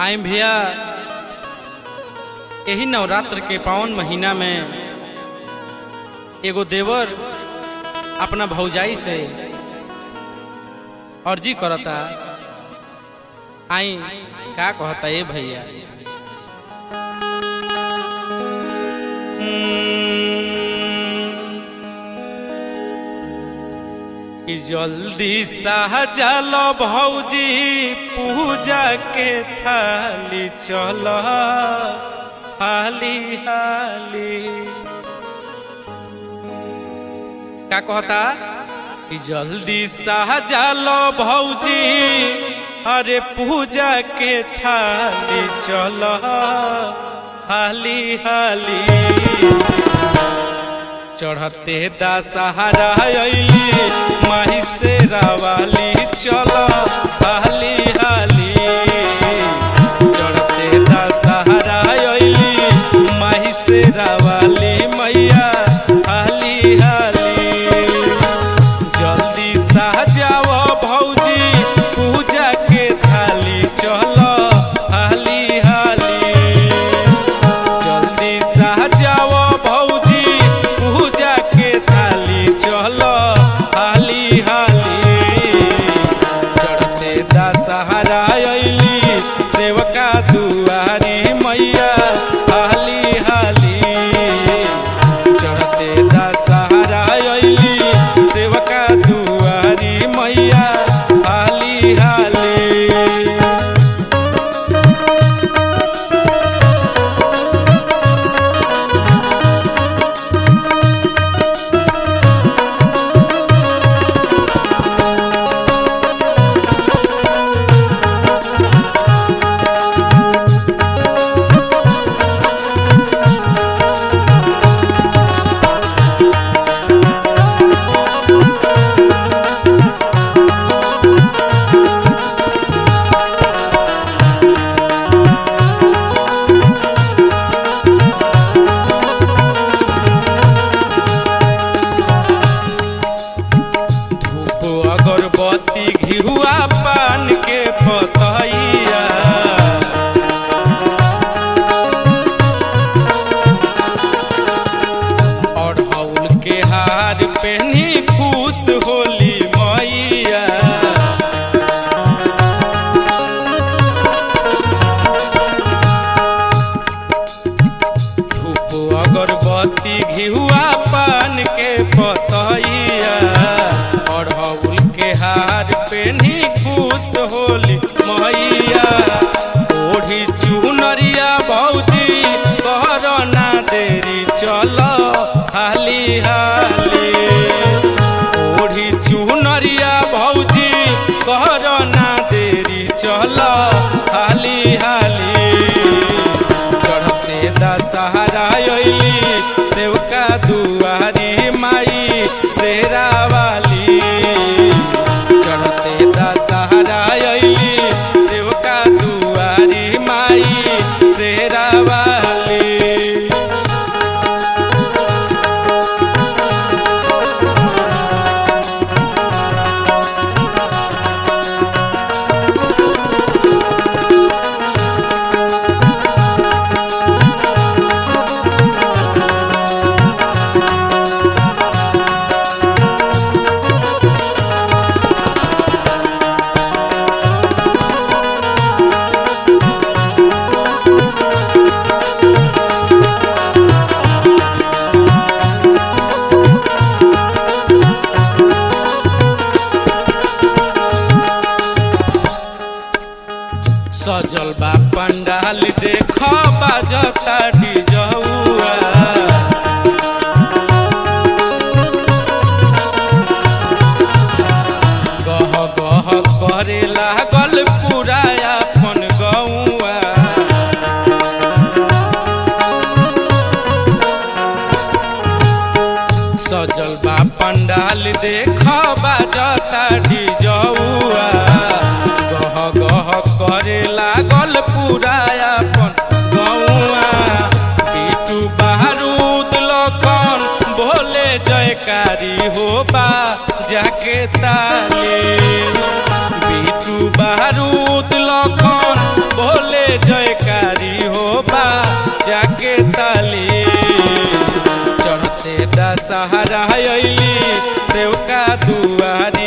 आए भैया यही नवरात्र के पावन महीना में एगो देवर अपना भौजाई से अर्जी करता आई का कहता ए भैया कि जल्दी सहजल भौजी पूजा के थाली चल हाली हाली का कहता कि जल्दी सहजल भौजी अरे पूजा के थाली चल हाली हाली चढ़ते दशहरा अली माही से रावाली चल हाली हाली चढ़ते दशहरा अली माही से रावाली मैया हाली हाली जल्दी सहजाव भौजी पूजा के थाली चल हाली हाली जल्दी सहजाव भौजी पूजा के थाली चल हाली हाली चढ़ते दशहरा अली सेवका दुआरी मैया हाली हाली चढ़ते दशहरा अली सेवका दुआरी मैया हाली हाली धूप अगरबत्ती घिहुआ पान के पतैया अढ़ौल के हार पहनी खुश होली मैया धूप अगरबत्ती घिहुआ पान के पतैया अढ़ौल के हार पेन्ही खुश होली मैया ओढ़ी चुनरिया भौजी कर ना देरी चल हाली हाली ओढ़ी चुनरिया भौजी कर ना देरी चल हाली हाली चढ़ते दशहरा अली सेवका दुआरी माई शेरा वाली चढ़ते दशहरा अली सेवका दुआरी माई शेरा वाली सजल बा पंडाल देख बाजता डिजौआ गह गह करे लागल पूरा अपन गौआ सजल बा पंडाल देख बाजता डिजौआ गह गह करे लागल पूरा अपन गौआ पीटू बारूद लखन भोले जयकारी होबा जाके ताली बीटू बारूद लखन भोले बाजा के ताली चढ़ते दशहरा अइली सेवका दुआरी